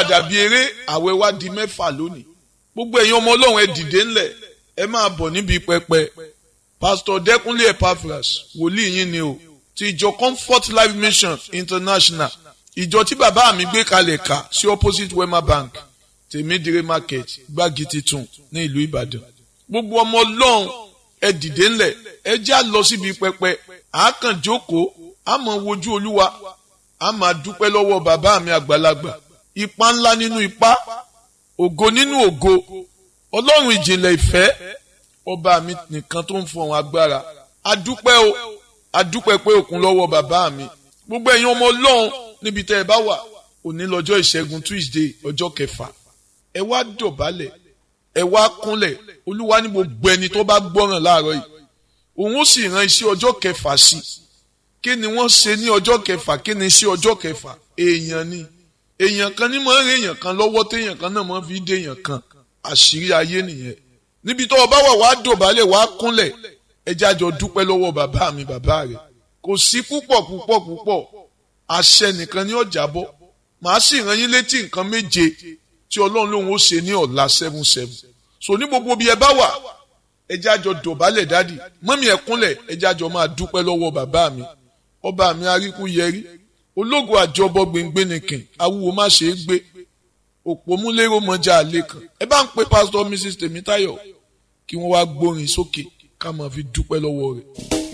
dàbí eré àwẹ̀ wa di mẹ́fà lónìí gbogbo ẹ̀yin ọmọ ọlọ́run ẹ dìde ńlẹ̀ ẹ máa bọ̀ níbi pẹpẹ pásítọ̀ dẹ́kunlé epaphras wòlíì yín ni o ti ìjọ comfort life mission international ìjọ tí bàbá mi gbé kalẹ̀ kà sí opposite wema bank tèmídìrí market gbági titun ní ìlú ìbàdàn gbogbo ọmọ ọlọ́run ẹ dìde ńlẹ̀ ẹ já lọ síbi pẹpẹ àákàn jókòó àmọ́ wojú olúwa a máa dúpẹ́ lọ́wọ́ bàbá mi àgbàlagbà ipa ńlá nínú ipa ògo nínú ògo ọlọ́run ìjìnlẹ̀ ìfẹ́ ọba mi nìkan tó ń fọhùn agbára adúpẹ́ o adúpẹ́ pé òkun lọ́wọ́ bàbá mi gbogbo ẹ̀yin ọmọ ọlọ́run níbi tẹ́ ẹ bá wà òní lọ́jọ́ ìṣẹ́gun tuesday ọjọ́ kẹfà ẹ wá dọ̀bálẹ̀ ẹ wá kúnlẹ̀ olúwa ní gbogbo ẹni tó bá gbọ́ràn láàárọ̀ yìí òun ó sì ran iṣẹ́ ọjọ́ kẹfà sí i kí ni wọ́n ṣe ní ọjọ́ kẹfà kí ni sí ọjọ́ kẹfà èèyàn ni èèyàn kan ní máa ń rí èèyàn kan lọ́wọ́ téèyàn kan náà máa fi dé èèyàn kan àṣírí ayé nìyẹn níbi tó o bá wà wá dọ̀bálẹ̀ wá kúnlẹ̀ ẹjẹ́ àjọ dúpẹ́ lọ́wọ́ bàbá mi bàbá rẹ̀ kò sí púpọ̀ púpọ̀ púpọ̀ àṣẹ nìkan ní ọjà bọ́ màá sì rán yín létí nǹkan méje tí ọlọ́run lòun ó ṣe ní ọ̀la seven seven so ní gbogbo bí ẹ bá wà ẹjẹ́ àjọ dọ̀bálẹ̀ dádì mọ́mí ẹ kúnlẹ̀ ẹjẹ́ àjọ máa dúpẹ́ lọ́wọ́ bàbá mi ọba mi aríkú yẹrí ológun àjọbọ gbẹngbẹnìkìn awúwo má ṣe é gbé òpómúlérò mọjà àlè kan ẹ bá ń pe pásítọ̀ mrs tèmítáyọ̀ kí wọ́n wá gbórin sókè ká máa fi dúpẹ́ lọ́wọ́ rẹ̀.